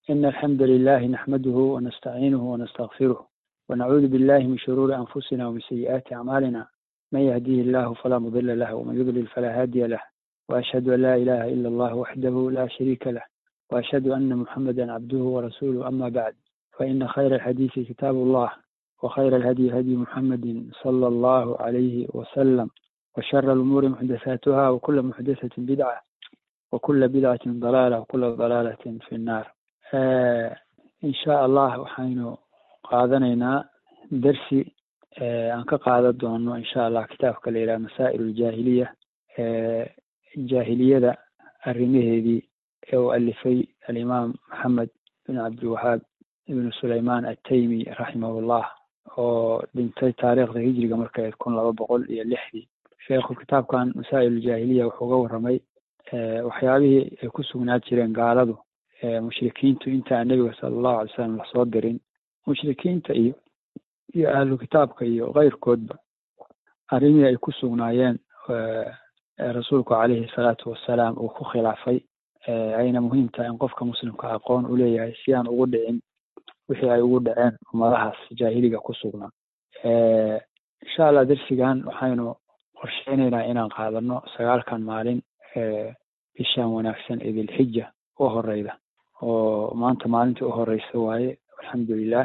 إن الحمد لله نحمده ونستعينه ونستغفره ونعوذ بالله من شرور أنفسنا ومن سيئات أعمالنا من يهديه الله فلا مضل له ومن يضلل فلا هادي له وأشهد أن لا إله إلا الله وحده لا شريك له وأشهد أن محمدا عبده ورسوله أما بعد فإن خير الحديث كتاب الله وخير الهدي هدي محمد صلى الله عليه وسلم وشر الأمور محدثاتها وكل محدثة بدعة وكل بدعة ضلالة وكل ضلالة في النار آه إن شاء الله وحين قادنينا درسي آه أنك قادة دونه إن شاء الله كتابك إلى مسائل الجاهلية آه الجاهلية الرميه دي ألفي الإمام محمد بن عبد الوهاب بن سليمان التيمي رحمه الله oo dhintay taariikhda hijriga markay ayd kun laba boqol iyo lixdii sheekhu kitaabkan masaa'il jaahiliya wuxuu ga warramay waxyaabihii ay ku sugnaa jireen gaaladu mushrikiintu intaan nebiga sala allahu alay slam lasoo dirin mushrikiinta iyo iyo ahlu kitaabka iyo keyrkoodba arrimihii ay ku sugnaayeen rasuulku calayhi salaatu wassalaam uu ku khilaafay ayna muhiim tahay in qofka muslimka aqoon u leeyahay si aan ugu dhicin wixii ay ugu dhaceen ummadahaas jaahiliga ku sugnaa insha allah darsigan waxaynu qorsheynaynaa inaan qaadano sagaalkan maalin bishan wanaagsan ee dilxija u horeyda oo maanta maalintii u horeysa waaye alxamdulilah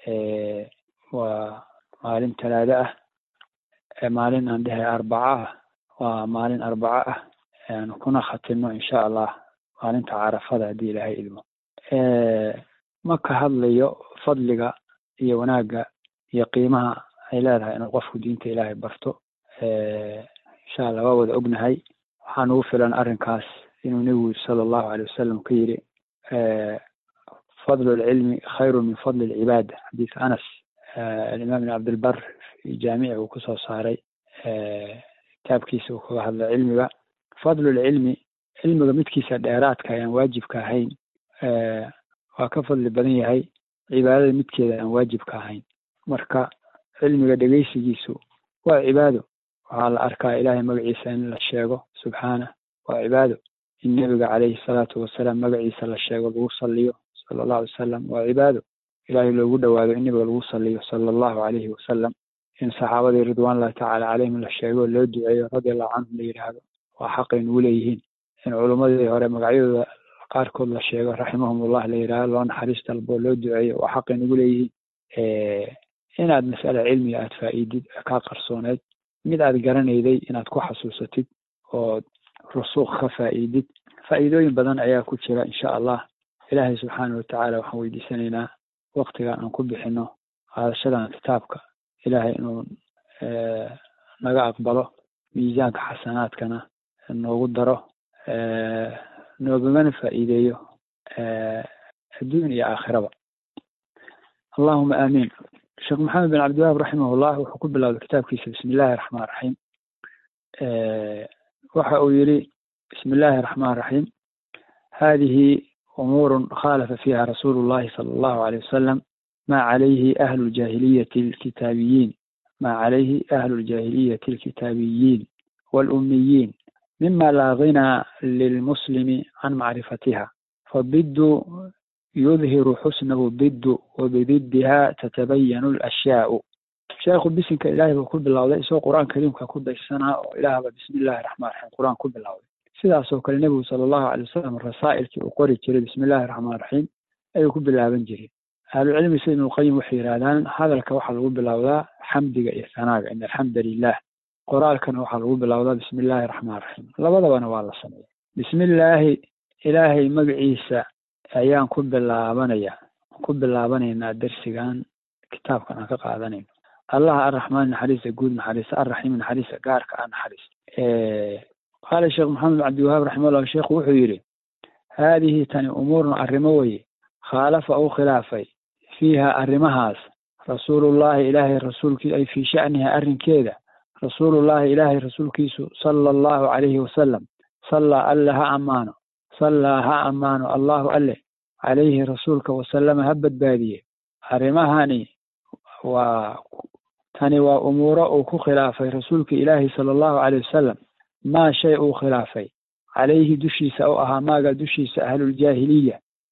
waa maalin talaado ah maalin aan dhehay arbaco ah waa maalin arbaco ah aan kuna khatino insha allah maalinta carafada haddii ilaahay idmo ma ka hadlayo fadliga iyo wanaagga iyo qiimaha ay leedahay inuu qofku diinta ilaahay barto insha allah waa wada ognahay waxaan ugu filan arrinkaas inuu nebigu sala allahu alay wasalam ka yidhi fadlu lcilmi khayru min fadli lcibaada xadiis anas alimaam ibn cabdilbar fi jaamici uu kusoo saaray kitaabkiisa uu kaga hadlay cilmiga fadlu lcilmi cilmiga midkiisa dheeraadka ayaan waajibka ahayn waa ka fadli badan yahay cibaadada midkeeda aan waajibka ahayn marka cilmiga dhegeysigiisu waa cibaado waxaa la arkaa ilaahay magaciisa in la sheego subxaanah waa cibaado in nebiga calayhi salaatu wasalaam magaciisa la sheego lagu saliyo sala allahu alay wasalam waa cibaado ilaahay loogu dhowaado in nebiga lagu saliyo sala allahu calayhi wasalam in saxaabadii ridwanullahi tacaala calayhim la sheego loo duceeyo radiallahu canhum la yidhaahdo waa xaqay nugu leeyihiin in culummadii hore magacyadooda qaarkood la sheego raximahumullah la yidhahdo loo naxariis dalbo loo duceeyo waa xaqay nugu leeyihiin inaad mas'ala cilmiga aad faa'iidid kaa qarsooneyd mid aad garanayday inaad ku xasuusatid ood rusuuq ka faa'iidid faa'iidooyin badan ayaa ku jira insha allah ilaahay subxaana watacaala waxaan weydiisanaynaa waktigan aan ku bixino qaadashadan kitaabka ilaahay inuu naga aqbalo miisaanka xasanaadkana noogu daro noogagana faa'iideeyo adduun iyo aakhiraba allahuma aamiin sheekh maxamed bin cabdiwahaab raximahullah wuxuu ku bilowday kitaabkiisa bismi illaahi raxmaan raxiim waxa uu yidhi bismi illaahi raxmaan raxiim hadihi umuur khalafa fiha rasuulu llahi sala allahu alayh wasalam ma calayhi ahlu ljaahiliyati alkitaabiyiin ma calayhi ahlu ljaahiliyati alkitaabiyiin والأميين مما لا غنى للمسلم عن معرفتها فالضد يظهر حسنه الضد وبضدها تتبين الأشياء sheekhu bisinka ilaahay buu ku bilowday isagoo qur-aan kariimka ku daysanaa oo ilaahba bismi illahi raxmaan raxiim qur-aan ku bilowday sidaasoo kale nebigu sala allahu alay wasalam rasaa'ilkii uu qori jiray bismi illahi raxmaan raxiim ayuu ku bilaaban jiray ahlucilmi sida ibnulqayim waxay yidhahdaan hadalka waxaa lagu bilowdaa xamdiga iyo sanaaga in alxamda lilah qoraalkana waxaa lagu bilowdaa bismi illaahi raxmaan raxiim labadabana waa la sameeya bismi illaahi ilaahay magaciisa ayaan ku bilaabanaya ku bilaabanaynaa darsigan kitaabkan aan ka qaadanayno allah arraxmaan naxariista guud naxariista arraxiim naxariista gaarka ah naxariista qaala sheekh maxamed bin cabdiwahaab raximahullah sheekhu wuxuu yidhi haadihi tani umuurun arrimo weye khaalafa u khilaafay fiiha arrimahaas rasuulullahi ilaahay rasuulkii ay fii sha'niha arrinkeeda rasuulullahi ilaahay rasuulkiisu sala allahu calayhi wasalam sallaa alle ha ammaano sallaa ha ammaano allahu alle calayhi rasuulka wasalama ha badbaadiye arrimahani waa tani waa umuuro uu ku khilaafay rasuulka ilaahi sala allahu calayh wasalam maa shay uu khilaafay calayhi dushiisa u ahaa maaga dushiisa ahluljaahiliya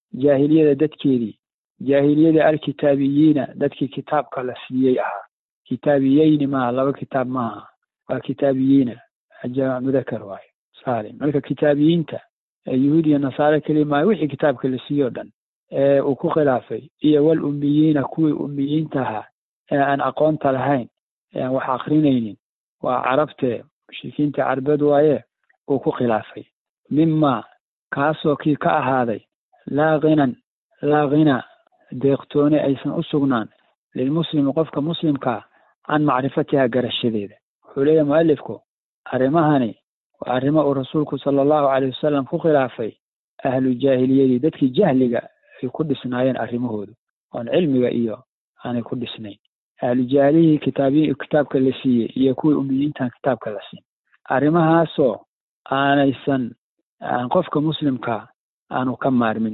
jaahiliyada dadkeedii jaahiliyada alkitaabiyiina dadkii kitaabka la siiyey ahaa kitaabiyeyni maaha laba kitaab maaha waa kitaabiyiina jaamac mudakar waayo saalim marka kitaabiyiinta yuhuud iyo nasaare keli maayo wixii kitaabka la siiye o dhan ee uu ku khilaafay iyo wal ummiyiina kuwii ummiyiinta ahaa ee aan aqoonta lahayn ee aan wax akrinaynin waa carabtee mushrikiinta carbeed waaye uu ku khilaafay mima kaasoo kii ka ahaaday laa khinan laa khina deeqtoone aysan u sugnaan lilmuslimi qofka muslimkaa can macrifatiha garashadeeda wuxuu leeyahay mualifku arrimahani waa arrimo uu rasuulku sala allahu caleyh wasalam ku khilaafay ahlu jaahiliyadii dadkii jahliga ay ku dhisnaayeen arrimahoodu oon cilmiga iyo aanay ku dhisnayn ahlu jaahiliyihii kitaabiy kitaabka la siiyey iyo kuwii umiyiintan kitaabka la siin arrimahaasoo aanaysan aan qofka muslimkaa aanu ka maarmin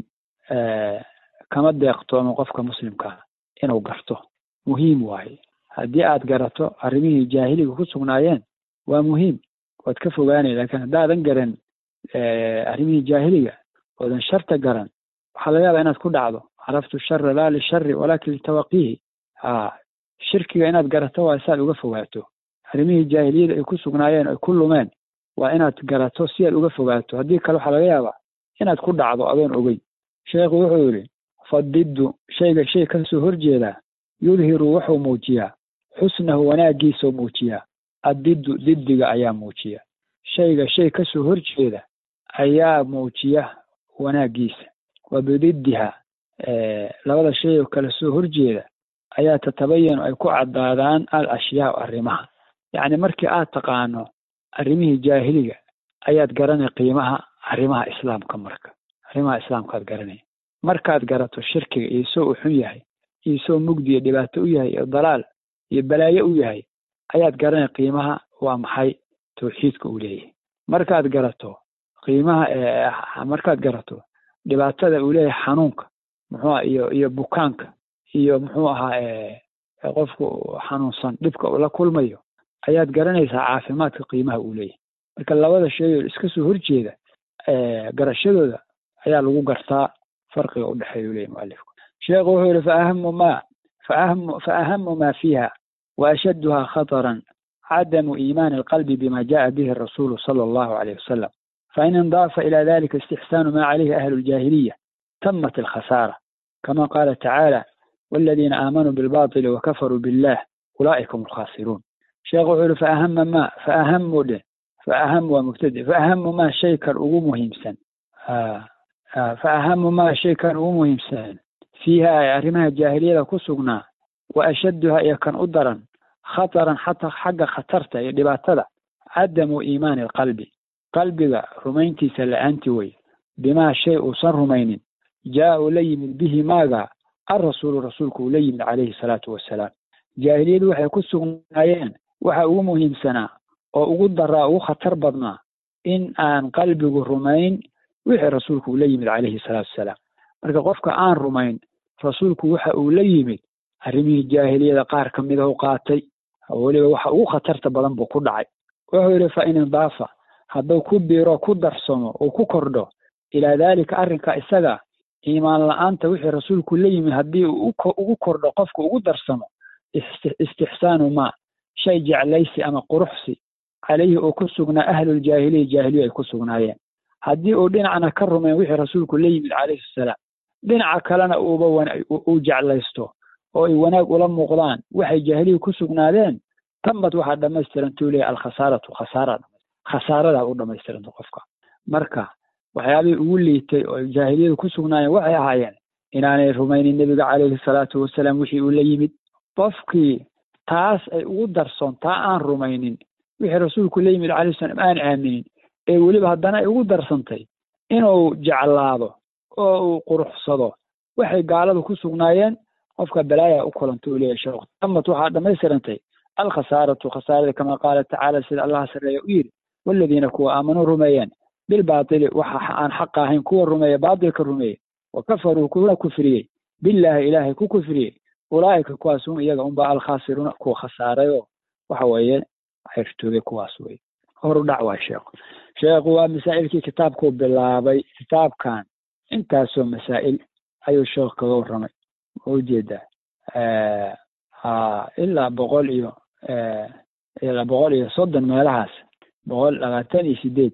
kama deeqtoomo qofka muslimkaa inuu garto muhiim waaye haddii aad garato arrimihii jaahiliga ku sugnaayeen waa muhiim waad ka fogaanay lakin haddaadan garan arrimihii jaahiliga oodan sharta garan waxaa laga yaabaa inaad ku dhacdo caraftu shara laa lishari walakin litawaqihi ha shirkiga inaad garato waa si aad uga fogaato arrimihii jaahiliyada ay ku sugnaayeen ay ku lumeen waa inaad garato si aad uga fogaato haddii kale waxaa laga yaabaa inaad ku dhacdo adoon ogeyn sheekhu wuxuu yidhi fadiddu shayga shay kasoo horjeedaa yudhiru wuxuu muujiyaa xusnahu wanaagiisau muujiyaa addiddu diddiga ayaa muujiya shayga shay kasoo horjeeda ayaa muujiya wanaagiisa wa bididdiha labada shay oo kale soo horjeeda ayaa tatabayanu ay ku caddaadaan al ashyaau arrimaha yacni markii aad taqaano arrimihii jaahiliga ayaad garanay qiimaha arrimaha islaamka marka arrimaha islaamkaad garanay markaad garato shirkiga iyo soo u xun yahay iyo soo mugdi iyo dhibaato u yahay iyo dalaal iyo balaayo u yahay ayaad garanay qiimaha waa maxay tawxiidka uu leeyahay markaad garato qiimaha markaad garato dhibaatada uu leeyahay xanuunka muxuu iyo iyo bukaanka iyo muxuu ahaa qofku xanuunsan dhibka uu la kulmayo ayaad garanaysaa caafimaadka qiimaha uu leeyahay marka labada shay oo iska soo horjeeda garashadooda ayaa lagu gartaa farqiga u dhexeeya u leeyahy mualifku sheekhu wuxuu yihi faahamu ma faahamu faahamu ma fiiha waashadduha khataran cadamu iimaani alqalbi bima jaءa bihi الrasulu salى allahu alayh wasalam fain indaafa ila dalika istixsaanu ma calayhi ahlu اljahiliya tamat alkhasaara kama qala tacaala waladiina aamanuu bilbaطili wakafaruu billah ulaa'ika hum alkhasiruun sheekhu wuxuu yihi faahama ma faahamu dhe faaham waa mubtadi faahamu ma shay kan ugu muhiimsan faahamu ma shay kan ugu muhiimsan fiiha ay arrimaha jaahiliyada ku sugnaa wa ashadduha iyo kan u daran khataran xataa xagga khatarta iyo dhibaatada cadamu iimaani alqalbi qalbiga rumayntiisa la-aanti wey bimaa shay uusan rumaynin jaa uu la yimid bihi maaga alrasuulu rasuulku uu la yimid calayhi salaatu wassalaam jaahiliyadu waxay ku sugnaayeen waxa ugu muhiimsanaa oo ugu daraa ugu khatar badnaa in aan qalbigu rumayn wixii rasuulku uu la yimid calayhi salaatu wassalaam marka qofka aan rumayn rasuulku waxa uu la yimid arrimihii jaahiliyada qaar ka mida u qaatay weliba waxa ugu khatarta badan buu ku dhacay wuxuu yidhi fa in indaafa hadduu ku biiro ku darsamo uu ku kordho ilaa daalika arrinka isaga iimaan la-aanta wixii rasuulku la yimid haddii uu ugu kordho qofku ugu darsamo istixsaanu ma shay jeclaysi ama quruxsi calayhi uu ku sugnaa ahluljaahiliya jaahiliya ay ku sugnaayeen haddii uu dhinacna ka rumayn wixii rasuulku la yimid calayhi salaam dhinaca kalena uuba uu jeclaysto oo ay wanaag ula muuqdaan waxay jaahiliya ku sugnaadeen tamad waxaa dhamaystirantuu leeyahy alkhasaaratu khasaara khasaaradaa u dhamaystiranta qofka marka waxyaabihii ugu liitay oo jaahiliyadu ku sugnaayeen waxay ahaayeen inaanay rumaynin nebiga calayhi salaatu wasalaam wixii uu la yimid qofkii taas ay ugu darsoon taa aan rumaynin wixii rasuulku la yimid calayhi salaam aan aaminin ee weliba haddana ay ugu darsantay inuu jeclaado oo uu quruxsado waxay gaaladu ku sugnaayeen qofka balaaya u kulanta uu leeyahy sheekh tamad waxaa dhammaystirantay alkhasaaratu khasaarada kama qaala tacaala sida allaha sarreeya u yidhi waladiina kuwa aamanuu rumeeyeen bilbaatili waxa aan xaqa ahayn kuwa rumeeya baatilka rumeeyey wa kafaruu kuna kufriyey billaahi ilaahay ku kufriyey ulaa'ika kuwaas hum iyaga unba alkhaasiruuna kuwa khasaarayoo waxa weeye xirtoobay kuwaas weye horu dhac waa sheekhu sheekhu waa masaa'ilkii kitaabkuu bilaabay kitaabkan intaasoo masaa'il ayuu sheekh kaga warramay ma ujeedaa ilaa boqol iyo ilaa boqol iyo soddon meelahaas boqol labaatan iyo sideed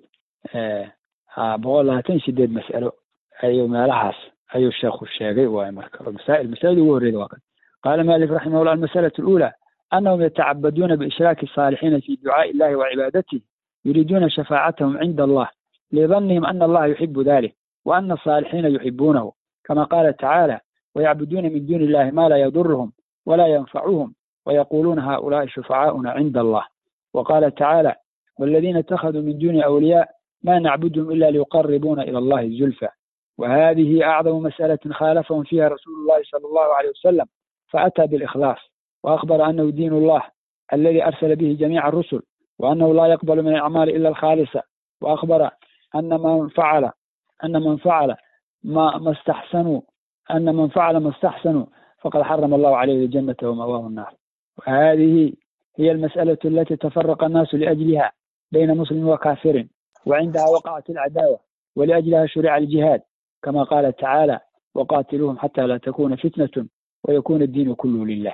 boqol labaatan iyo sideed mas'alo ayuu meelahaas ayuu sheekhu sheegay waay marka masaa'il masaa'il ugu horreyda waa kan qaala malik raximahullah almasalatu alula anahum yatacabaduuna biishraaki الصaalixina fi ducaaءi illahi wacibaadatihi yuriiduuna shafaacatahum cinda allah lidannihim ana allaha yuxibu dalik وأن الصالحين يحبونه كما قال تعالى ويعبدون من دون الله ما لا يضرهم ولا ينفعهم ويقولون هؤلاء شفعاؤنا عند الله وقال تعالى والذين اتخذوا من دون أولياء ما نعبدهم إلا ليقربونا إلى الله الزلفى وهذه أعظم مسألة خالفهم فيها رسول الله صلى الله عليه وسلم فأتى بالإخلاص وأخبر أنه دين الله الذي أرسل به جميع الرسل وأنه لا يقبل من الأعمال إلا الخالصة وأخبر أن من فعل أن من فعل ما ما استحسنوا أن من فعل ما استحسنوا فقد حرم الله عليه الجنة ومأواه النار وهذه هي المسألة التي تفرق الناس لأجلها بين مسلم وكافر وعندها وقعت العداوة ولأجلها شرع الجهاد كما قال تعالى وقاتلوهم حتى لا تكون فتنة ويكون الدين كله لله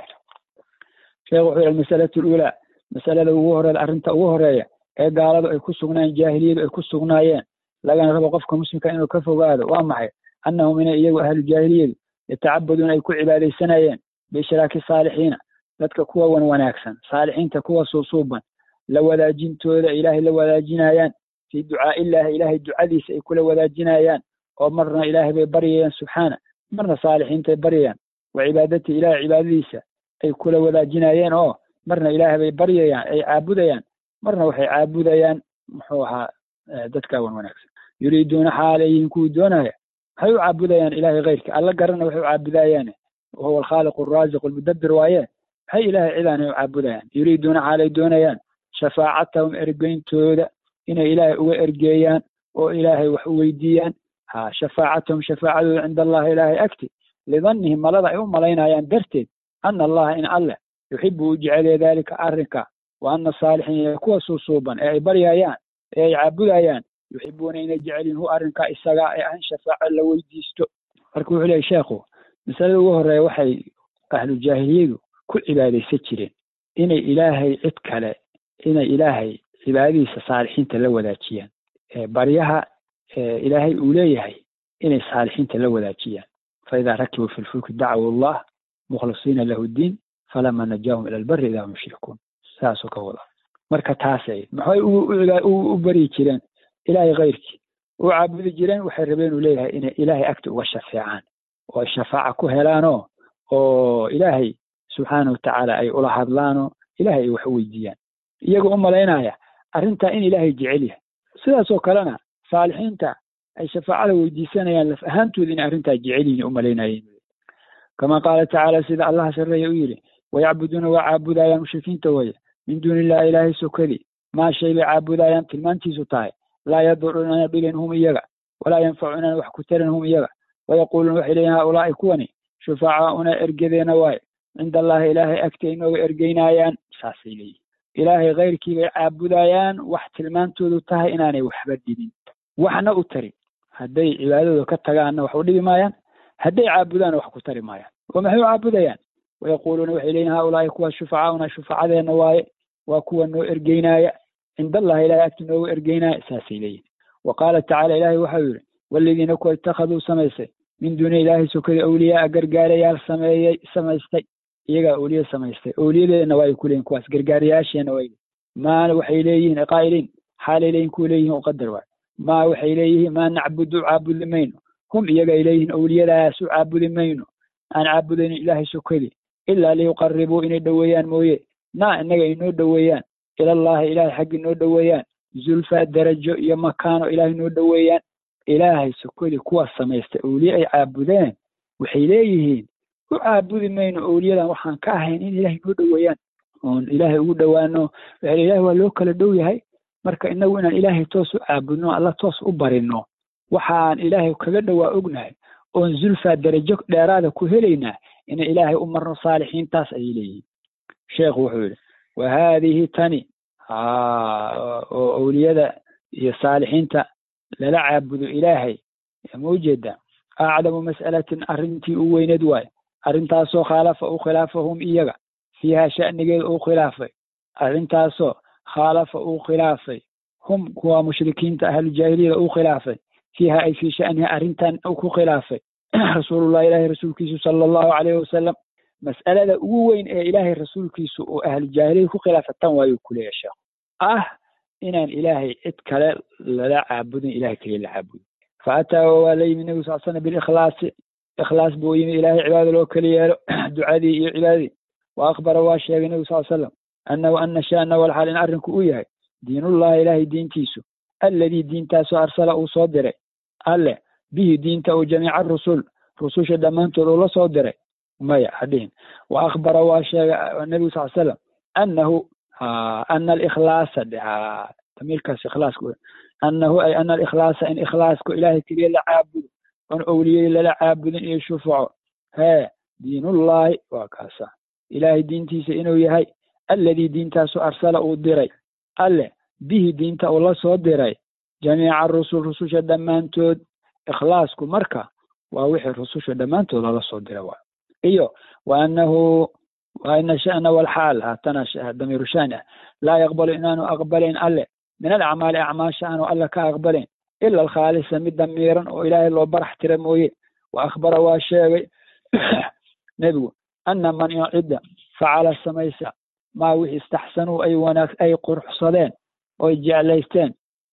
شيخ المسألة الأولى مسألة وهر أرنت وهرية ee gaaladu ay ku sugnaayeen jaahiliyadu ay ku sugnaayeen lagana rabo qofka muslimka inuu ka fogaado waa maxay annahum inay iyagu ahlu jaahiliyadu yatacabaduuna ay ku cibaadaysanayeen biishraaki saalixiina dadka kuwa wan wanaagsan saalixiinta kuwa suusuuban la wadaajintooda ilaahay la wadaajinayaan fii ducaa'i illaahi ilaahay ducadiisa ay kula wadaajinayaan oo marna ilaahay bay baryayaan subxaana marna saalixiintay baryayaan wa cibaadatii ilaahay cibaadadiisa ay kula wadaajinayeen oo marna ilaahay bay baryayaan ay caabudayaan marna waxay caabudayaan muxuu ahaa dadka wan wanaagsan yuriiduuna xaalayihin kuwii doonaya waxay u caabudayaan ilaahay keyrka alla garana waxay u caabudayaane wahuwa alkhaaliqu alraasiq almudabbir waaye maxay ilaahay cidaanay u caabudayaan yuriiduuna xaalay doonayaan shafaacatahum ergeyntooda inay ilaahay uga ergeeyaan oo ilaahay wax u weydiiyaan ha shafaacatahum shafaacadooda cinda allahi ilaahay agti lidannihim malada ay u malaynayaan darteed ana allaha in alleh yuxibu u jeceliya daalika arrinka wa ana asaalixiin kuwa suusuuban ee ay baryayaan ee ay caabudayaan yuxibuuna inay jecelyihin hu arrinkaa isagaa ee ah in shafaaco la weydiisto marka wuxuu leeyay sheekhu masalada ugu horreeya waxay ahlu jaahiliyadu ku cibaadaysan jireen inay ilaahay cid kale inay ilaahay cibaadadiisa saalixiinta la wadaajiyaan baryaha ilaahay uu leeyahay inay saalixiinta la wadaajiyaan faidaa rakibuu fi lfulki dacwu allah mukhlisiina lahu ddiin falama najaahum ila albari idaa hum yushrikuun saasuu ka wada marka taasay maxay u baryi jireen ilaahay keyrkii u caabudi jireen waxay rabeen uu leeyahay inay ilaahay agta uga shafeecaan oo ay shafaaca ku helaanoo oo ilaahay subxaana watacaala ay ula hadlaanoo ilaahay ay wax u weydiiyaan iyagoo u malaynaya arrintaa in ilaahay jecel yahay sidaasoo kalena saalixiinta ay shafaacada weydiisanayaan laf ahaantooda inay arrintaa jecel yihin u malaynayeen kama qaala tacaala sida allaha sarreeya u yidhi wayacbuduuna waa caabudayaan mushrikiinta weye min duuni illahi ilaahay sokadi maa shay bay caabudayaan tilmaantiisu tahay laa yaduruuna inaan dhibin hum iyaga walaa yanfacu inaan wax ku tarin hum iyaga wayaquuluuna waxay leeyihin haulaai kuwani shufacaauna ergedeena waaye cinda allahi ilaahay agtay inooga ergeynaayaan saasay leeyihin ilaahay keyrkii bay caabudayaan wax tilmaantoodu tahay inaanay waxba dhibin waxna u tarin hadday cibaadadooda ka tagaanna wax u dhibi maayaan hadday caabudaanna wax ku tari maayaan oo maxay u caabudayaan wayaquuluuna waxay leeyihin haulaai kuwa shufacaauna shufacadeenna waaye waa kuwa noo ergeynaaya cinda allahi ilahay agti nooga ergeynaaya saasay leeyihin wa qaala tacala ilaahay waxau yidhi waladiina kuwa ittakhaduu samaystay min duuni ilaahi sokada awliyaaa gargaarayaal sameeyey samaystay iyagaa awliye samaystay awliyadeedna waa ay ku leeyihin kuwaas gargaarayaasheena waa maa waxay leeyihiin qaa'iliin xaalay leeyihin kuwa leeyihin u qadar waay maa waxay leeyihiin maa nacbudu caabudi mayno hum iyagay leeyihiin awliyadaas u caabudi mayno aan caabudaynin ilaahay sokadii ilaa liyuqaribuu inay dhoweeyaan mooye naa innaga inoo dhoweeyaan ilallahi ilaahay xaggi noo dhoweeyaan zulfa darajo iyo makaano ilaahay noo dhoweeyaan ilaahay sokodii kuwaas samaystay awliye ay caabudeen waxay leeyihiin u caabudi mayno awliyadan waxaan ka ahayn in ilaahay noo dhoweeyaan oon ilaahay ugu dhowaano waxay ilahay waa loo kala dhow yahay marka inagu inaan ilaahay toos u caabudno alla toos u barino waxaan ilaahay kaga dhowaa ognahay oon zulfa darajo dheeraada ku helaynaa inay ilaahay u marno saalixiintaas ayay leeyihiin sheekhu wuxuu yidhi wa haadihi tani oo awliyada iyo saalixiinta lala caabudo ilaahay ma ujeedaa acdamu mas'alatin arrintii u weyneed waaye arrintaasoo khaalafa uu khilaafahum iyaga fiiha sha'nigeeda uu khilaafay arrintaasoo khaalafa uu khilaafay hum kuwa mushrikiinta ahlujaahiliyada uu khilaafay fiiha ay fii sha'niha arrintan uu ku khilaafay rasuulullah ilaahay rasuulkiisu sala allahu calayhi wasalam mas'alada ugu weyn ee ilaahay rasuulkiisu uu ahlujaahiliya ku khilaafa tan waayuu kuleeya sheekhu ah inaan ilaahay cid kale lala caabudin ilahay keliya la caabudin fa ataa waa la yimi nebigu sal slam bilikhlaasi ikhlaas buu yimi ilaahay cibaada loo keli yeelo ducadii iyo cibaadadii wa akhbara waa sheegay nebigu sal slam annahu ana sha'na walxaal in arrinku uu yahay diinullahi ilaahay diintiisu alladii diintaasoo arsala uu soo diray alle bihi diinta uu jamiica rusul rususha dhammaantood uu la soo diray maya hadhihin wa akhbara waa sheegay nebigu sal slam annahu ana alikhlaasa tamiirkaas ikhlaaska annahu ay ana alikhlaasa in ikhlaaska ilaahay keliya la caabudo oon owliyey lala caabudin iyo shufaco hee diinullahi waa kaasa ilaahay diintiisa inuu yahay alladii diintaasu arsala uu diray alle bihi diinta uu la soo diray jamiica rusul rususha dhammaantood ikhlaasku marka waa wixii rususha dhammaantood lala soo diray waa iyo wa annahu wa ina sha'na walxaal haatana damiiru shani ah laa yaqbalu inaanu aqbalayn alle min alacmaali acmaasha aanu alle ka aqbalayn ila alkhaalisa mid damiiran oo ilaahay loo barax tira mooye wa akhbara waa sheegay nebigu ana man in cidda facala samaysa maa wixii istaxsanuu ay wanaag ay quruxsadeen oy jeclaysteen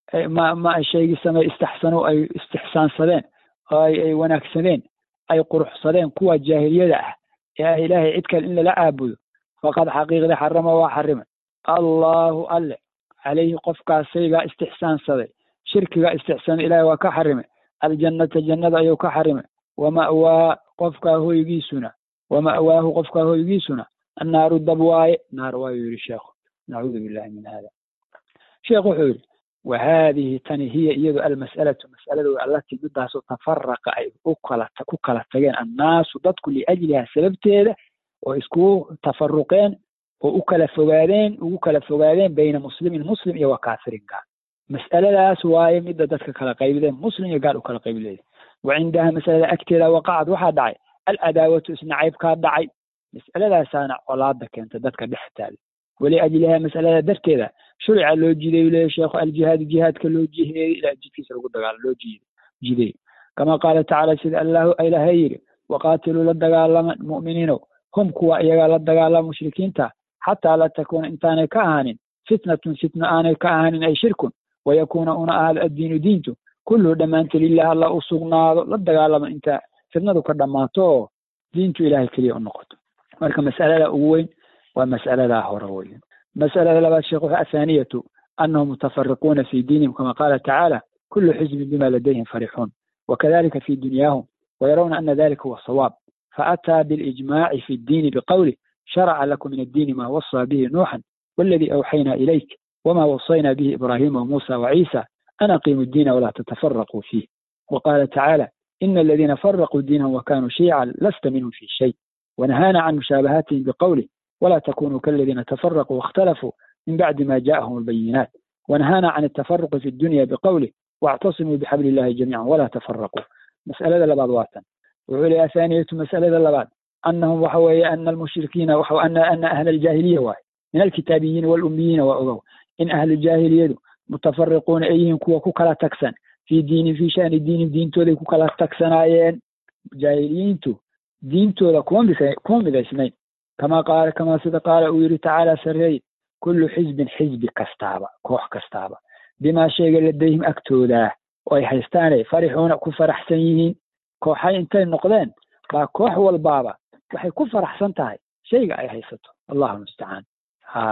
ma ma shaygii samey istaxsanuu ay istixsaansadeen oo ay wanaagsadeen ay quruxsadeen kuwa jaahiliyada ah ee ah ilaahay cid kale in lala caabudo faqad xaqiiqda xarama waa xarimay allahu alle calayhi qofkaas shaygaa istixsaansaday shirkiga istixsaanay ilaahay waa ka xarimay aljannata jannada ayuu ka xarimay wama'waa qofkaa hoygiisuna wama'waahu qofkaa hoygiisuna annaaru dab waaye naar waayuu yidhi sheekhu nacuudu billahi min hada sheekh wuxuu yidhi wa haadihi tani hiya iyadu almas'alatu mas'aladu allatii midaasoo tafaraqa ay u kala ku kala tageen annaasu dadku liajliha sababteeda oo iskugu tafaruqeen oo u kala fogaadeen ugu kala fogaadeen bayna muslimin muslim iyo wa kaafirin gaal mas'aladaas waaye midda dadka kala qaybideen muslim iyo gaal u kala qaybileeda wa cindaha masalada agteeda waqacad waxaa dhacay alcadaawatu isnacaybkaa dhacay mas'aladaasaana colaada keenta dadka dhex taala waliajliha mas'alada darteeda shurica loo jiday leeya sheekhu aljihaadu jihaadka loo jiheeyey ilaa jidkiisa lagu dagaalo loo jiday kama qaala tacaala sida allahu ilaahay yidhi waqaatiluu la dagaalama mu'miniinow hum kuwa iyagaa la dagaalama mushrikiinta xataa la takuuna intaanay ka ahaanin fitnatun fitna aanay ka ahaanin ay shirkun wayakuuna una ahaado addiinu diintu kulluhu dhammaanta lilah alla u sugnaado la dagaalama inta fitnadu ka dhammaato oo diintu ilahay keliya u noqoto marka mas'alada ugu weyn waa mas'aladaa hore weyn mas'alada labaad sheekh wuxuu athaaniyatu annahum mutafariquuna fi diinihim kama qaala tacaala kullu xizbin bima ladayhim farixuun wakadalika fi dunyaahum ويرون أن ذلك هو الصواب فأتى بالإجماع في الدين بقوله شرع لكم من الدين ما وصى به نوحا والذي أوحينا إليك وما وصينا به إبراهيم وموسى وعيسى أن أقيموا الدين ولا تتفرقوا فيه وقال تعالى إن الذين فرقوا دينهم وكانوا شيعا لست منهم في شيء ونهانا عن مشابهاتهم بقوله ولا تكونوا كالذين تفرقوا واختلفوا من بعد ما جاءهم البينات ونهانا عن التفرق في الدنيا بقوله واعتصموا بحبل الله جميعا ولا تفرقوا مسألة لبعض واتن وعلي ثانية مسألة لبعض أنهم وحوي أن المشركين وحو أن أن أهل الجاهلية واحد من الكتابيين والأميين وأغو إن أهل الجاهلية متفرقون أيهم كوا كوكلا تكسن في دين في شأن الدين دين تولي كوكلا تكسن آيين جاهليين تو دين تولا كون بس كون بس كما قال كما سيد قال ويري تعالى سري كل حزب حزب كستابة كوح كستابة بما شيء لديهم أكتوده oo ay haystaanay farixuuna ku faraxsan yihiin kooxay intay noqdeen baa koox walbaaba waxay ku faraxsan tahay shayga ay haysato allahu mustacaan ha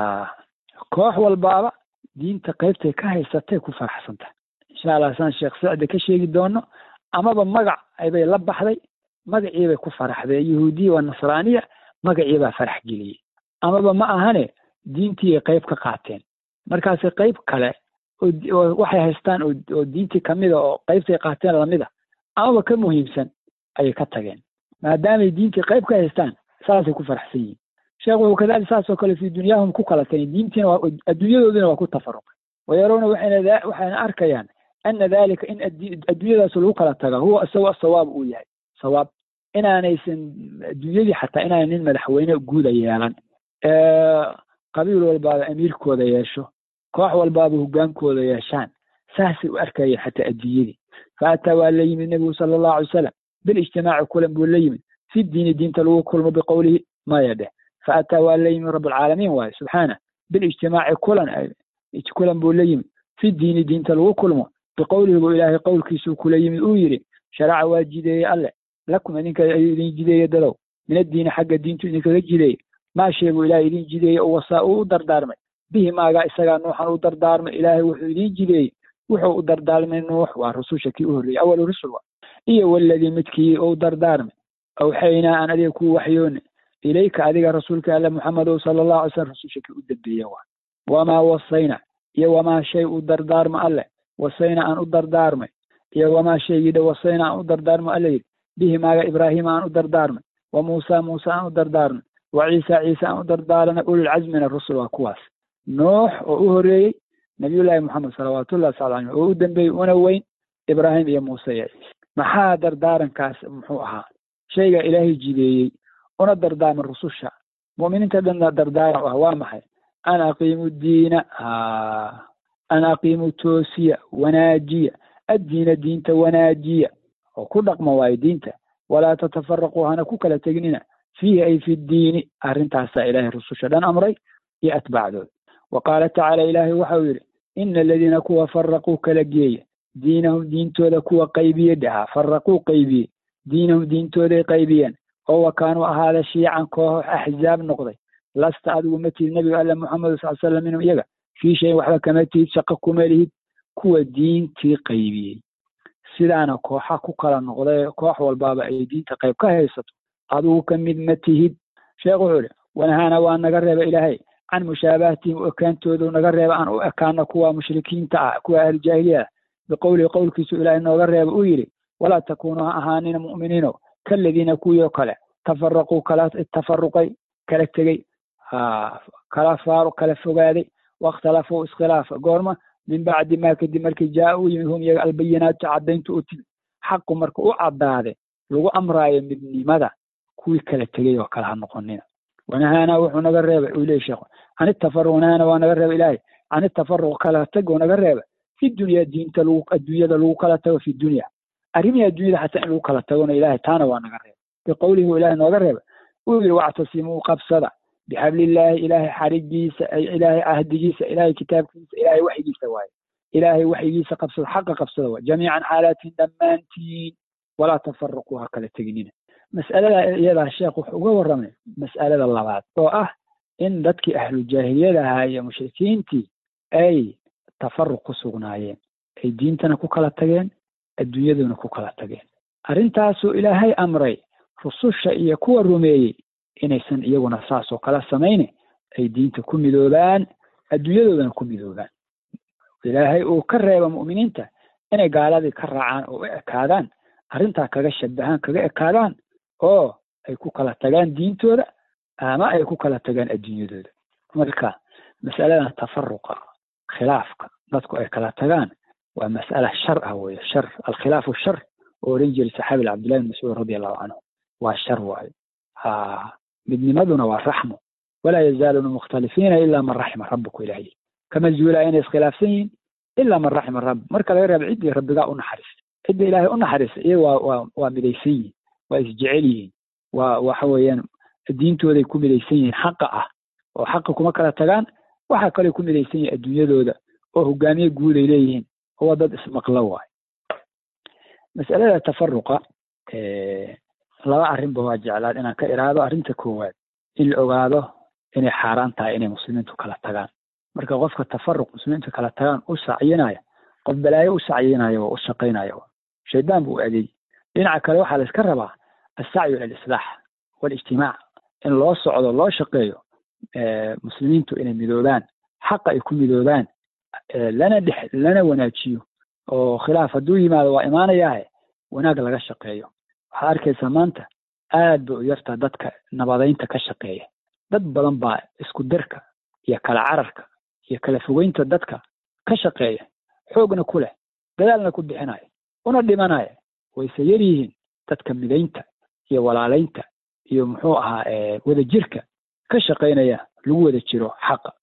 koox walbaaba diinta qaybtay ka haysatay ku faraxsan tahay insha allah saan sheekh sacde ka sheegi doono amaba magac aybay la baxday magaciibay ku faraxdee yahuudiya waa nasraaniya magaciibaa farax geliyey amaba ma ahane diintii ay qayb ka qaateen markaasi qayb kale waxay haystaan oo diintii kamida oo qaybtay qaateen lamida amaba ka muhiimsan ayay ka tageen maadaamay diintii qayb ka haystaan saasay ku faraxsan yihiin sheekh wuxuu kadalik saasoo kale fi dunyaahum ku kala tageen diintiina waa adduunyadoodina waa ku tafaruqay wayarawna waxayna waxayna arkayaan ana dalika in adduunyadaas lagu kala taga huwa isago asawaab uu yahay sawaab inaanaysan adduunyadii xataa inaanay nin madaxweyne guuda yeelan qabiil walbaaba amiirkooda yeesho koox walbaaba hogaankooda yeeshaan saasay u arkayeen xataa adduunyadii faataa waa la yimid nebigu sala allahu alay wasalam bilijtimaaci kulan buu la yimid fi diini diinta lagu kulmo biqowlihi maya dheh faataa waa la yimid rabbilcaalamiin waaye subxaana bilijtimaaci kulan kulan buu la yimid fi diini diinta lagu kulmo biqowlihi buu ilaahay qowlkiisuu kula yimid uu yidhi sharaca waa jideeye alle lakum idinka ayuu idin jideeye dadow min addiini xagga diintu idinkaga jideeye maa sheeguu ilaahay idin jideeye oo wasaa uu u dardaarmay bihi maagaa isagaa nuuxan u dardaarmay ilaahay wuxuu idin jideeyey wuxuu u dardaarmay nuux waa rususha kii u horreeyey awalu rusul waa iyo waladii midkii u dardaarmay awxaynaa aan adiga kuu waxyoone ilayka adiga rasuulka alle muxamedow sala allahu alay slam rususha kii u dambeeye waa wamaa wasayna iyo wamaa shay u dardaarma alle wasayna aan u dardaarmay iyo wamaa shaygii dha wasayna aan u dardaarmo alle yidhi bihi maaga ibraahiima aan u dardaarmay wa muusa muuse aan u dardaarmay wa ciisa ciise aan u dardaarmay ulilcazmina rusul waa kuwaas nuux oo u horreeyey nabiyullaahi moxamed salawaatullahi sala alay oo u dambeeyey una weyn ibraahim iyo muuse iyo ciise maxaa dardaarankaas muxuu ahaa shayga ilaahay jideeyey una dardaarma rususha mu'miniinta dhanna dardaaran u ah waa maxay an aqiimu diina an aqiimu toosiya wanaajiya addiina diinta wanaajiya oo ku dhaqma waayo diinta walaa tatafaraquu hana ku kala tegnina fiihi ay fi ddiini arrintaasaa ilaahay rususha dhan amray iyo atbaacdooda wa qaala tacaala ilaahay waxau yidhi ina aladiina kuwa faraquu kala geeya diinahum diintooda kuwa qaybiye dhahaa faraquu qaybiyey diinahum diintooday qaybiyeen oo wa kaanuu ahaada shiican koox axzaab noqday lasta adigu ma tihid nebiga alle moxamed sal slam minhum iyaga fii shayin waxba kama tihid shaqo kuma lihid kuwa diintii qaybiyey sidaana kooxa ku kala noqday koox walbaaba ay diinta qayb ka haysato adigu ka mid ma tihid sheekh wuxuu ihi wanahaana waa naga reeba ilaahay can mushaabahatihim u ekaantoodu naga reeba aan u ekaano kuwa mushrikiinta ah kuwa ahlujaahiliya ah biqowlihi qowlkiisu ilaahay nooga reeba uu yidhi walaa takuunuu ha ahaanina mu'miniino kaladiina kuwii oo kale tafaraquu kala tafaruqay kala tegey kala faaro kala fogaaday waاkhtalafuu iskhilaafa goorma min bacdi ma kadib markii jaa u yimid hum iyaga albayinaatu caddaynta u timid xaqu marka u caddaade lagu amraayo midnimada kuwii kala tegey oo kale ha noqonina wanahaana wuxuu naga reebay uu leey sheekhu can itafaruq wanahaana waa naga reeba ilaahay can itafaruq kala tagoo naga reeba fi dunya diinta lagu adduunyada lagu kala tago fi dunya arrimihii adduunyada xataa in lagu kala tagona ilahay taana waa naga reeba biqowlihi u ilahay nooga reeba uu yidhi wactasimuu qabsada bixablillaahi ilaahay xarigiisa ilaahay ahdigiisa ilaahay kitaabkiisa ilaahay waxyigiisa waaye ilaahay waxyigiisa qabsada xaqa qabsada waaye jamiican xaalaatihin dhammaantiin walaa tafaraquu ha kala teginina mas'alada iyadaa sheekh wuxuu uga warramay mas'alada labaad oo ah in dadkii ahlu jaahiliyada ahaa iyo mushrikiintii ay tafaruq ku sugnaayeen ay diintana ku kala tageen adduunyaduna ku kala tageen arrintaasuu ilaahay amray rususha iyo kuwa rumeeyey inaysan iyaguna saasoo kala samayne ay diinta ku midoobaan adduunyadoodana ku midoobaan ilaahay uu ka reeba mu'miniinta inay gaaladii ka raacaan oo u ekaadaan arrintaa kaga shabahaan kaga ekaadaan oo ay ku kala tagaan diintooda ama ay ku kala tagaan adduunyadooda marka mas'aladan tafaruqa khilaafka dadku ay kala tagaan waa mas'ala shar ah weye shar alkhilaafu shar oo odhan jiray saxaabi cabdillahi bin mascuud radi allahu canhu waa shar waayo ha midnimaduna waa raxmo walaa yazaaluuna mukhtalifiina ilaa man raxima rabbuku ilahay kama zuulaa inay iskhilaafsan yihiin ilaa man raxima rabb marka laga reebo ciddii rabbigaa u naxariista cidda ilaahay u naxariista iyaga waa waa waa midaysan yihiin waa isjecel yihiin waa waxa weeyaan diintooday ku midaysan yihiin xaqa ah oo xaqa kuma kala tagaan waxaa kaloo ku midaysan yihiin adduunyadooda oo hogaamiye guud ay leeyihiin oo waa dad ismaqlo waayo mas'alada tafaruqa laba arrinba waa jeclaad inaan ka iraado arrinta koowaad in la ogaado inay xaaraan tahay inay muslimiintu kala tagaan marka qofka tafaruq muslimiintu kala tagaan u sacyinaya qof balaayo u sacyinaya oo u shaqaynaya shaydaan buu adeey dhinaca kale waxaa la iska rabaa assacyu ila alislaax walijtimaac in loo socdo loo shaqeeyo muslimiintu inay midoobaan xaqa ay ku midoobaan lana dhex lana wanaajiyo oo khilaaf hadduu yimaado waa imaanayaahe wanaag laga shaqeeyo waxaad arkaysaa maanta aad bay u yartaa dadka nabadaynta ka shaqeeya dad badan baa isku dirka iyo kala cararka iyo kala fogeynta dadka ka shaqeeya xoogna ku leh dadaalna ku bixinaya una dhimanaya wayse yar yihiin dadka midaynta iyo walaalaynta iyo muxuu ahaa wadajirka ka shaqaynaya lagu wada jiro xaqa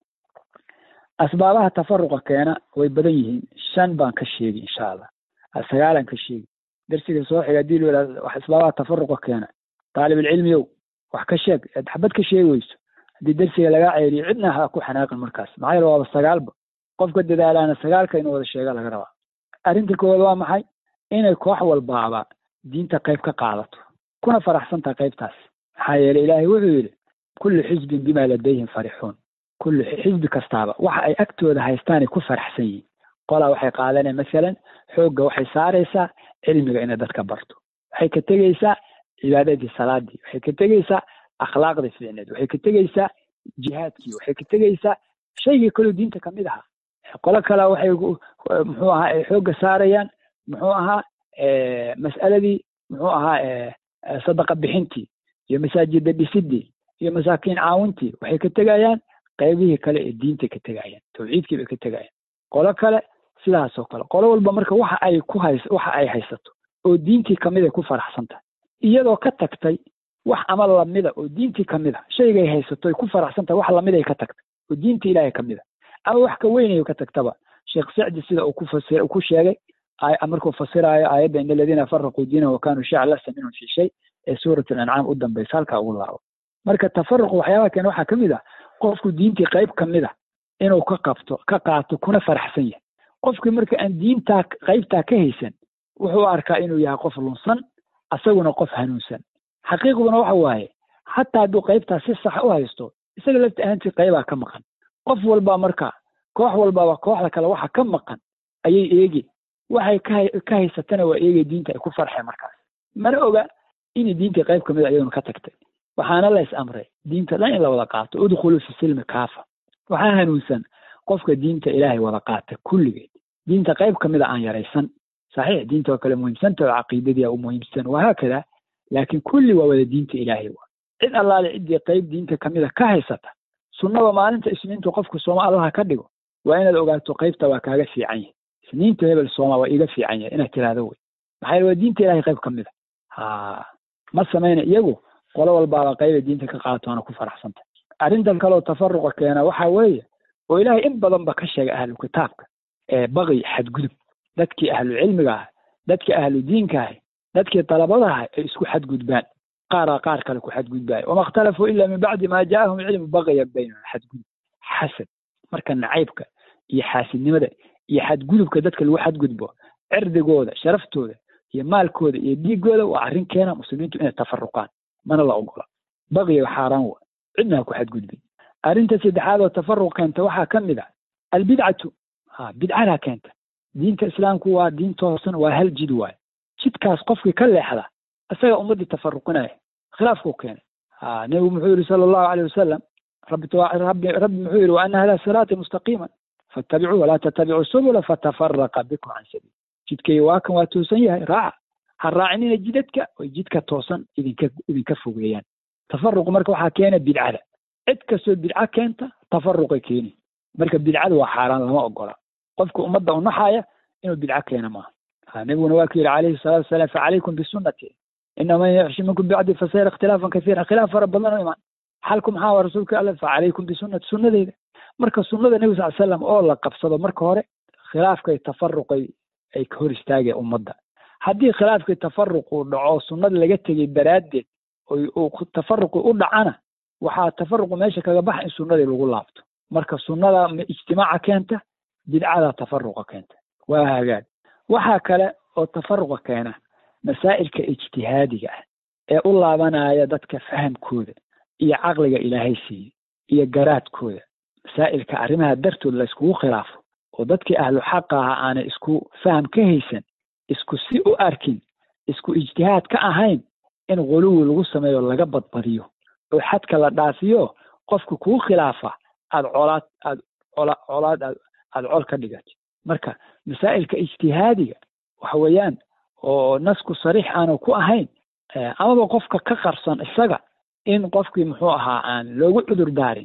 asbaabaha tafaruqa keena way badan yihiin shan baan ka sheegi insha allah sagaalan ka sheegi darsiga soo xiga hadii la wax asbaabaha tafaruqa keena taalibulcilmiyow wax ka sheeg ad xabad ka sheegi weyso haddii darsiga lagaa ceeliyo cidna ha ku xanaaqin markaas maxaa yeele waaba sagaalba qofka dadaalaana sagaalka inuu wada sheega laga rabaa arrinta koowaad waa maxay inay koox walbaaba diinta qayb ka qaadato kuna faraxsantaha qaybtaas maxaa yeele ilaahay wuxuu yidhi kullu xisbin bima ladayhim farixuun kullu xisbi kastaaba waxa ay agtooda haystaanay ku faraxsan yihiin qolaa waxay qaadaneen masalan xoogga waxay saaraysaa cilmiga inay dadka barto waxay ka tegeysaa cibaadadii salaadii waxay ka tegeysaa akhlaaqdii fiicneed waxay ka tegeysaa jihaadkii waxay ka tegeysaa shaygii kaloo diinta kamid ahaa qolo kale waxay muxuu ahaa ay xoogga saarayaan muxuu ahaa mas'aladii muxuu ahaa sadaqa bixintii iyo masaajida dhisidii iyo masaakiin caawintii waxay ka tegayaan qaybihii kale ee diinta ka tegayaan tawxiidkii bay ka tegayaan qolo kale sidaasoo kale qolo walba marka waxa ay ku hays waxa ay haysato oo diintii kamid ay ku faraxsan tahay iyadoo ka tagtay wax ama lamida oo diintii kamid a shaygay haysato ay ku faraxsan tahay wax lamid ay ka tagtay oo diinta ilaahay kamid a ama wax ka weynayo ka tagtaba sheekh sacdi sida uu ku fasir ku sheegay markuu fasiraayo aayadda in aladiina faraquu diinahu wakanuu shiican lasta minhum fi shay ee suurat alancaam u dambaysa halkaa ugu laabo marka tafaruq waxyaabaha keena waxaa kamid ah qofku diintii qayb kamid a inuu ka qabto ka qaato kuna faraxsan yahay qofkii marka aan diintaa qaybtaa ka haysan wuxuu arkaa inuu yahay qof lunsan asaguna qof hanuunsan xaqiiqduna waxa waaye hataa hadduu qaybtaa si sax u haysto isaga lafta ahaantii qaybaa ka maqan qof walbaa marka koox walbaaba kooxda kale waxa ka maqan ayay eegi waxay ka haysatana waa eegay diinta ay ku farxeen markaas mana oga inay diintii qayb kamid a iyaduna ka tagtay waxaana la is amray diinta dhan in la wada qaato udkhulu fi silmi kaafa waxaa hanuunsan qofka diinta ilaahay wada qaata kulligeed diinta qayb kamid a aan yaraysan saxiix diinta oo kale muhiimsanta oo caqiidadii u muhiimsan wahaakada laakiin kulli waa wada diinta ilaahay wa cid allaale ciddii qayb diinta kamid a ka haysata sunnada maalinta isniintu qofku sooma allaha ka dhigo waa inaad ogaato qaybta waa kaaga fiican yahay isniinta hebel sooma waa iiga fiican yahay inaad tiraahdo wey maxaa yeele waa diinta ilahay qayb kamid a ha ma samayna iyagu qolo walbaaba qayba diinta ka qaatoona ku faraxsanta arrintan kaleo tafaruqa keena waxa weeye oo ilaahay in badanba ka sheegay ahlu kitaabka ee baqi xadgudub dadkii ahlu cilmiga ah dadkii ahlu diinka ah dadkii dalabadaha ay isku xadgudbaan qaaraa qaar kale ku xadgudbaayo wama ikhtalafuu ila min bacdi ma ja'ahum cilmu baqya baynahum xadgudub xasad marka nacaybka iyo xaasidnimada iyo xadgudubka dadka lagu xadgudbo cirdigooda sharaftooda iyo maalkooda iyo dhiigooda waa arrin keena muslimiintu inay tafaruqaan mana la ogola baqiga xaaraan wa cidna ha ku xadgudbin arrinta saddexaad oo tafaruq keenta waxaa ka mid a albidcatu ha bidcadaa keenta diinta islaamku waa diin toosan waa hal jid waaye jidkaas qofkii ka leexda isaga ummaddii tafaruqinaya khilaafkuu keenay ha nebigu muxuu yihi sala allahu aleyh wasalam rabbi rabbi rabbi muxuu yihi wa ana hada siraati mustaqiiman faattabicuu walaa tattabicuu subula fatafaraqa bikum can sabiil jidkay waa kan waa toosan yahay raaca ha raacinina jidadka oy jidka toosan idinka idinka fogeeyaan tafaruqu marka waxaa keena bidcada cid kastoo bidco keenta tafaruqay keeni marka bidcada waa xaaraan lama ogola qofka ummadda u naxaya inuu bidco keena maaha ha nabiguna waa ku yidhi calayhi salatu wasalaam facalaykum bisunati ina man yaxshi minkum bicdi fasayra ikhtilaafan kasiira khilaaf fara badan oo imaan xalku maxaa waa rasuulka alle facalaykum bisunati sunnadeyda marka sunnada nebi sal slam oo la qabsado marka hore khilaafkay tafaruqay ay ka hor istaageen ummadda haddii khilaafkii tafaruqu dhaco sunnada laga tegey daraaddeed uu tafaruqi u dhacana waxaa tafaruqu meesha kaga baxa in sunnadii lagu laabto marka sunnada ijtimaaca keenta bidcada tafaruqa keenta waa hagaag waxaa kale oo tafaruqa keena masaa'ilka ijtihaadiga ah ee u laabanaya dadka fahamkooda iyo caqliga ilaahay siiyey iyo garaadkooda masaa'ilka arrimaha dartood la iskugu khilaafo oo dadkii ahlu xaqa aha aanay isku faham ka haysan isku si u arkin isku ijtihaad ka ahayn in quluwi lagu sameeyo laga badbadiyo oo xadka la dhaafiyo qofka kuu khilaafa aad colaad aad cola colaad aad aad col ka dhigato marka masaa'ilka ijtihaadiga waxa weeyaan oo nasku sariix aanu ku ahayn amaba qofka ka qarsan isaga in qofkii muxuu ahaa aan loogu cudur daarin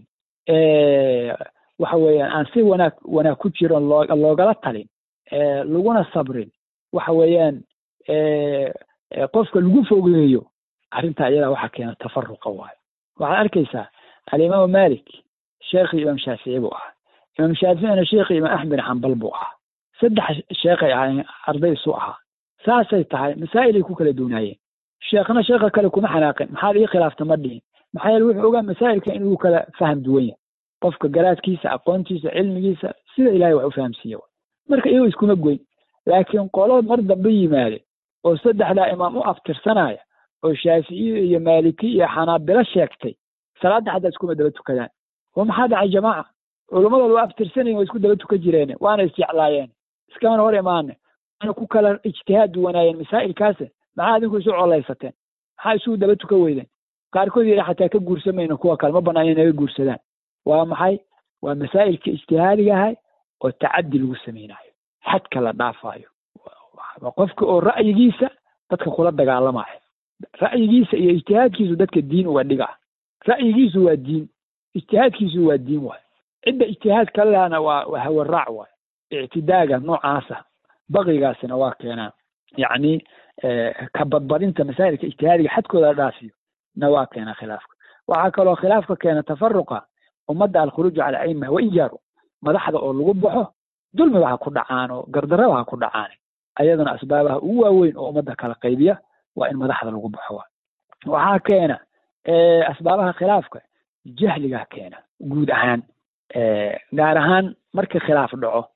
waxa weeyaan aan si wanaag wanaag ku jiro loo loogala talin laguna sabrin waxa weeyaan qofka lagu fogeeyo arrinta iyadaa waxaa keena tafaruqa waayo waxaad arkaysaa alimaamu malik sheekhii imaam shaafici buu ahaa imaam shaaficina sheekhii imaam axmed xambal buu ahaa saddex sheekhay ahayn arday isu ahaa saasay tahay masaa'ilay ku kala duunaayeen sheekhna sheekha kale kuma xanaaqin maxaad ii khilaafta ma dhihin maxaa yeele wuxuu ogaa masaa'ilka inuu kala faham duwan yahay qofka garaadkiisa aqoontiisa cilmigiisa sida ilahay wax u fahamsiiya marka iyagoo iskuma goyn laakiin qolo mar dambe yimaade oo saddexdaa imaam u aftirsanaya oo shaaficiyo iyo maaliki iyo xanaabilo sheegtay salaadda xataa iskuma daba tukadaan oo maxaa dhacay jamaaca culummada waa aftirsanayin waa isku daba tukan jireen waana isjeclaayeen iskamana hor imaane waana ku kala ijtihaad duwanaayeen masaa'ilkaase maxaa adinku isu colaysateen maxaa isugu daba tukan weydeen qaarkood yidhi xataa ka guursamayno kuwa kale ma bannaan inaga guursadaan waa maxay waa masaa'ilka ijtihaadiga ahay oo tacaddi lagu samaynayo xadka la dhaafaayo qofka oo ra'yigiisa dadka kula dagaalamayo ra'yigiisa iyo ijtihaadkiisu dadka diin uga dhiga ra'yigiisu waa diin ijtihaadkiisu waa diin waay cidda ijtihaad kalehana waa waa hawaraac waay ictidaaga noocaasa baqigaasina waa keenaa yacni ka badbadinta masaa'ilka ijtihaadiga xadkooda la dhaafiyo na waa keenaa khilaafka waxaa kaloo khilaafka keena tafaruqa ummadda alkhuruuju cala aima wa ijaaru madaxda oo lagu baxo dulmiba ha ku dhacaan oo gardaraba ha ku dhacaan ayadana asbaabaha ugu waaweyn oo ummadda kala qaybiya waa in madaxda lagu baxo waxaa keena asbaabaha khilaafka jahligaa keena guud ahaan gaar ahaan marka khilaaf dhaco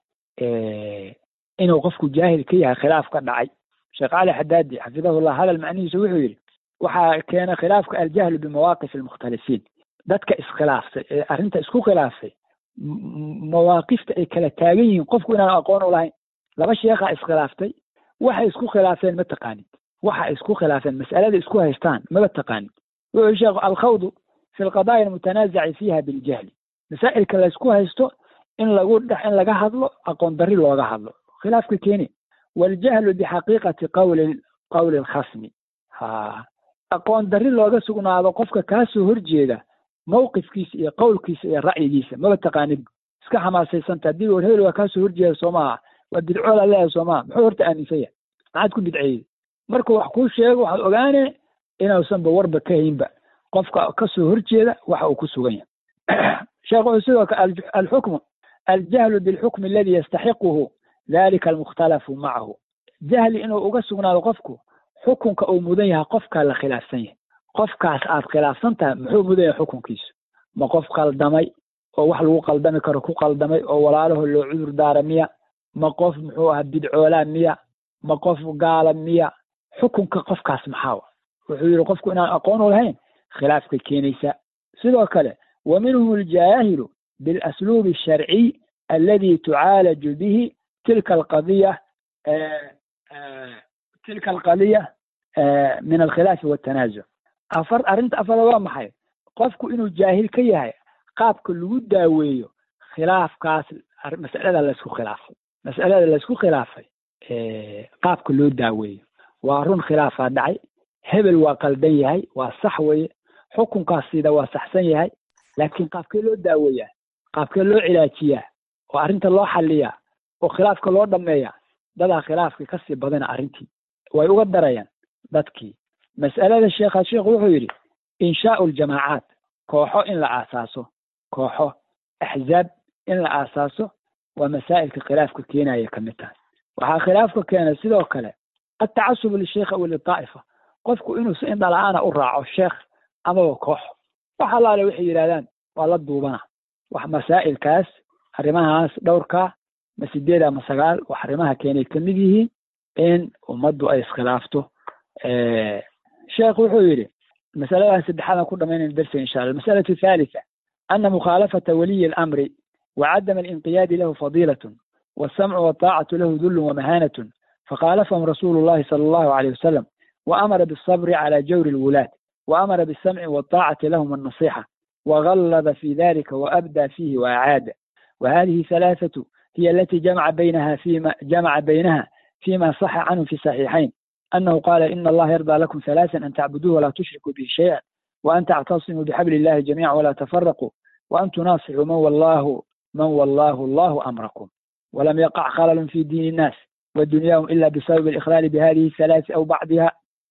inuu qofku jaahil ka yahay khilaaf ka dhacay sheekh cali xadaadi xafidahullah hadal macnihiisa wuxuu yidhi waxaa keena khilaafka aljahlu bimawaaqif almukhtalifiin dadka iskhilaafsay ee arrinta isku khilaafsay mawaaqifta ay kala taagan yihiin qofku inaan aqoon u lahayn laba sheekhaa iskhilaaftay waxay isku khilaafeen ma taqaanid waxa isku khilaafeen mas'alada isku haystaan maba taqaanid wuxuu sheekh alkhawdu fi lqadaaya almutanaazaci fiiha biljahli masaa'ilka laysku haysto in lagu dhex in laga hadlo aqoon darri looga hadlo khilaafka keeni waljahlu bixaqiiqati qawli qawli alkhasmi ha aqoon darri looga sugnaado qofka kaasoo horjeeda mawqifkiisa iyo qowlkiisa iyo ra'yigiisa maba taqaanid iska xamaasaysanta haddii war hebel waa kaasoo horjeeda soo maaha waa bidcool aleeyahay soo maaha muxuu horta aaminsan yahay maxaad ku bidceeyey markuu wax kuu sheego waxaad ogaane inuusanba warba ka haynba qofka kasoo horjeeda waxa uu ku sugan yahay sheekh wuxuu sidoo kale alxukmu aljahlu bilxukmi aladi yastaxiquhu dalika almukhtalafu macahu jahli inuu uga sugnaado qofku xukunka uu mudan yahay qofkaa la khilaafsan yahay qofkaas aad khilaafsan tahay muxuu mudan yahay xukunkiisu ma qof qaldamay oo wax lagu qaldami karo ku qaldamay oo walaalaho loo cudur daara miya ma qof muxuu ahaa bidcoolaa miya ma qof gaala miya xukunka qofkaas maxaa wuxuu yidhi qofku inaan aqoon u lahayn khilaafkay keenaysaa sidoo kale wa minhum aljaahilu bilasluubi asharciy aladi tucaalaju bihi tilka alqadiya tilka alqadiya min alkhilaafi waltanaazuc afar arrinta afada waa maxay qofku inuu jaahil ka yahay qaabka lagu daaweeyo khilaafkaas mas'alada laysku khilaafay mas'alada laysku khilaafay qaabka loo daaweeyo waa run khilaafaa dhacay hebel waa qaldan yahay waa sax weeye xukunkaas sida waa saxsan yahay laakiin qaabkee loo daaweeyaa qaabkee loo cilaajiyaa oo arrinta loo xaliyaa oo khilaafka loo dhameeyaa dadaa khilaafka kasii badana arrintii way uga darayaan dadkii mas'alada sheekha sheekhu wuxuu yidhi inshaau ljamaacaat kooxo in la aasaaso kooxo axzaab in la aasaaso waa masaa'ilka khilaafka keenaya ka mid tahay waxaa khilaafka keena sidoo kale altacasubu lisheikh aw litaa'ifa qofku inuu si indhala-aana u raaco sheekh amaba koox wax allaale waxay yidhahdaan waa la duubana wax masaa'ilkaas arrimahaas dhowrkaa ma sideed ama sagaal wax arrimaha keenay ka mid yihiin in ummaddu ay iskhilaafto sheekh wuxuu yidhi masaladan saddexaadan ku dhamaynayna darsiga insha allah almasalatu thalitha ana mukhaalafata waliyi alamri وعدم الانقياد له فضيلة والسمع والطاعة له ذل ومهانة فخالفهم رسول الله صلى الله عليه وسلم وأمر بالصبر على جور الولاة وأمر بالسمع والطاعة لهم النصيحة وغلظ في ذلك وأبدى فيه وأعاد وهذه ثلاثة هي التي جمع بينها فيما جمع بينها فيما صح عنه في الصحيحين أنه قال إن الله يرضى لكم ثلاثا أن تعبدوه ولا تشركوا به شيئا وأن تعتصموا بحبل الله جميعا ولا تفرقوا وأن تناصحوا من والله من والله الله أمركم ولم يقع خلل في دين الناس ودنياهم إلا بسبب الإخلال بهذه الثلاث أو بعضها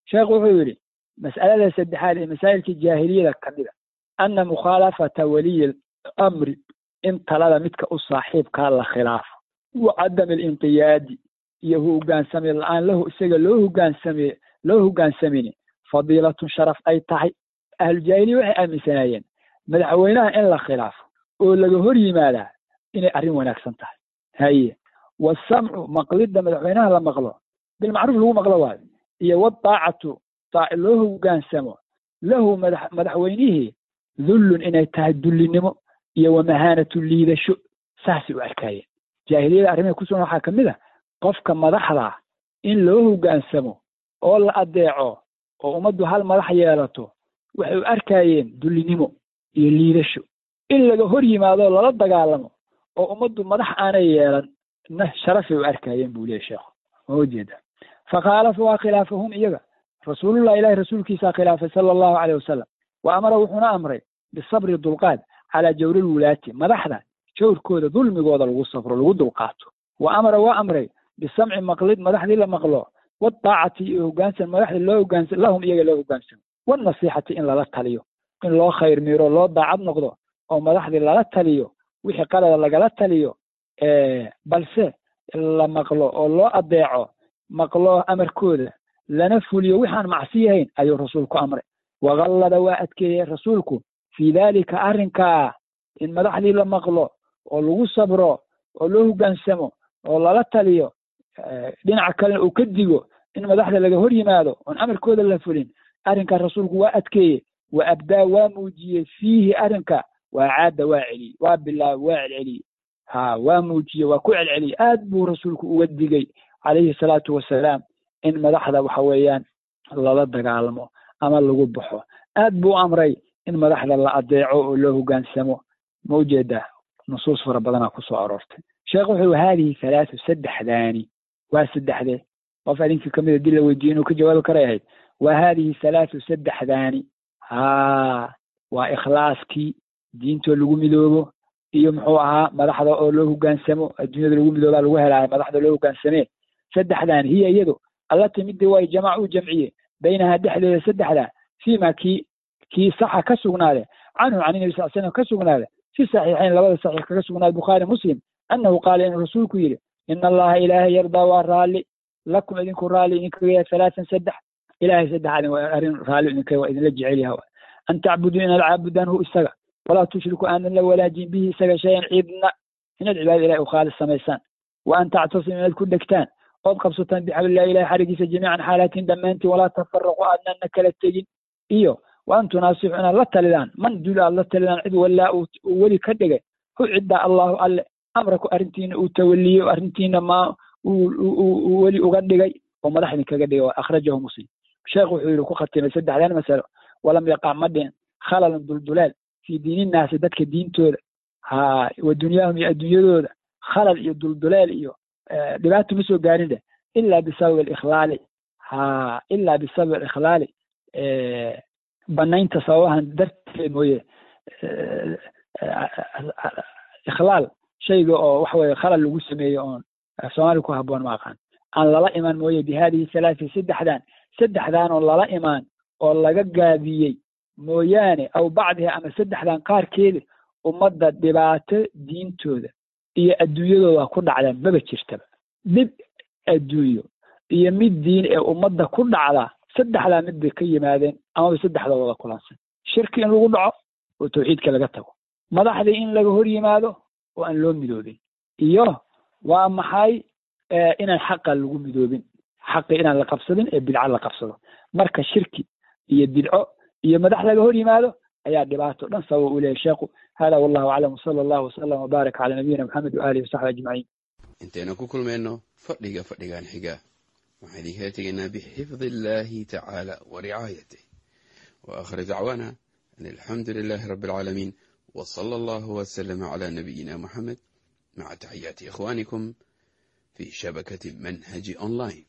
sheekhu wuxuu yidhi mas'alada saddexaad ee masaa'ilkii jaahiliyada ka mida anna mukhaalafata waliyi amri in talada midka u saaxiibkaa la khilaafo wa cadami alinqiyaadi iyo hogaansame la-aan lahu isaga loo hogaansame loo hogaansamini fadiilatun sharaf ay tahay ahlujaahiliya waxay aaminsanaayeen madaxweynaha in la khilaafo oo laga hor yimaadaa inay arrin wanaagsan tahay haye waasamcu maqlidda madaxweynaha la maqlo bilmacruuf lagu maqlo waayo iyo wadaacatu daaci loo hogaansamo lahu madax madaxweynihii dullun inay tahay dullinimo iyo wamahaanatu liidasho saasay u arkaayeen jaahiliyada arrimaha ku sugan waxaa ka mid a qofka madaxda in loo hogaansamo oo la adeeco oo ummaddu hal madax yeelato waxay u arkaayeen dullinimo iyo liidasho in laga hor yimaado lala dagaalamo oo ummaddu madax aanay yeelan na sharafay u arkaayeen buu leeyahy sheekhu ma ujeeda fakhaalafa waa khilaafahum iyaga rasuulullah ilahi rasuulkiisaa khilaafay sala allahu caleyh wasalam wa amara wuxuuna amray bisabri dulqaad calaa jawri lwulaati madaxda jawrkooda dulmigooda lagu safro lagu dulqaato wa amara waa amray bisamci maqlid madaxdii la maqlo wadaacati iyo hogaansan madaxdii loo hogaansan lahum iyaga loo hogaansamo wanasiixati in lala taliyo in loo khayr miiro loo daacad noqdo oo madaxdii lala taliyo wixii qalada lagala taliyo balse la maqlo oo loo adeeco maqlo amarkooda lana fuliyo wixaan macsi yahayn ayuu rasuulku amray wagallada waa adkeeyey rasuulku fii daalika arrinkaa in madaxdii la maqlo oo lagu sabro oo loo hogaansamo oo lala taliyo dhinaca kalena uu ka digo in madaxda laga hor yimaado oon amarkooda la fulin arrinkaa rasuulku waa adkeeye wa abdaa waa muujiyey fiihi arrinka waa caadda waa celiyey waa bilaab waa celceliyey ha waa muujiyey waa ku celceliyey aad buu rasuulku uga digey calayhi salaatu wasalaam in madaxda waxa weeyaan lala dagaalamo ama lagu baxo aad buu amray in madaxda la adeeco oo loo hogaansamo ma ujeedaa nusuus fara badanaa ku soo aroortay sheekh wuxuu haadihi halaatu saddexdaani waa saddexdee qof adinkii kamid a dii la weydiiye inuu ka jawaabi karay ahayd waa haadihi halaatu saddexdaani ha waa ikhlaaskii diintoo lagu midoobo iyo muxuu ahaa madaxda oo loo hogaansamo adduunyada lagu midoobaa lagu helaayo madaxda loo hogaansamee saddexdan hiya iyadu allati midii way jamac u jamciye baynahaa dhexdeeda saddexda fiima kii kii saxa ka sugnaade canhu can nabi sal slam ka sugnaade fi saxiixayn labada saxiix kaga sugnaade bukhaari muslim annahu qaala inuu rasuulku yidhi ina allaha ilaahay yardaa waa raalli lakum idinku raalli idinkaga yahay halaatan saddex ilahay saddexaadin waa arrin raalli idinka waa idinla jecel yaha an tacbuduu inaad caabudaan hu isaga walaa tushriku aanan la walaajin bihi isaga shayan cidna inaad cibaada ilahi u khaalis samaysaan wa an tactasimu inaad ku dhegtaan ood qabsataan bixablillahi ilahi xarigiisa jamiican xaalatiin dhammaantiin walaa tafaraqu aadnana kala tegin iyo wa an tunaasixu inaad la talidaan man dul aad la talidaan cid walaa uu weli ka dhigay hu ciddaa allahu alle amraku arrintiina uu tawaliyey o arrintiina maa uu weli uga dhigay oo madax idinkaga dhigay akhrajahu muslim sheekh wuxuu yidhi ku khatimay saddexdan masalo walam yaqac ma dhicin khalalan duldulaal fii diininnaasi dadka diintooda ha wa dunyaahum iyo adduunyadooda khalal iyo dulduleel iyo dhibaato ma soo gaarin dheh ila bisabab alikhlaali ha ila bisabab alikhlaali banaynta sababahan darteed mooye ikhlaal shayga oo waxa weye khalal lagu sameeyo oon soomaaliya ku habboon ma aqaan aan lala imaan mooye bi hadihi halaati saddexdan saddexdan oo lala imaan oo laga gaabiyey mooyaane aw bacdiha ama saddexdan qaarkeeda ummadda dhibaato diintooda iyo adduunyadooda ku dhacda maba jirtaba dhib adduunyo iyo mid diin ee ummadda ku dhacda saddexdaa mid bay ka yimaadeen amaba saddexda wada kulansan shirki in lagu dhaco oo tawxiidka laga tago madaxdii in laga hor yimaado oo aan loo midoobin iyo waa maxay inaan xaqa lagu midoobin xaqi inaan la qabsadin ee bidca la qabsado marka shirki iyo bidco iyo madax laga hor yimaado ayaa dhibaato dhan sabab u leeyahy sheekhu hada wallahu aclam wsala allahu wasalam wbaarak calaa nabiyina maxamed waaalihi wasaxbi ajmaciin intaynu ku kulmayno fadhiga fadhigan xiga waxaan idinkala tegaynaa bixifdi illahi tacaala wa ricaayatih wa aakhir dacwaana an alxamdu lilahi rabbi alcaalamiin w sala allahu wslama cala nabiyina muxamed maca taxiyaati ikhwanikum fi shabakati manhaji online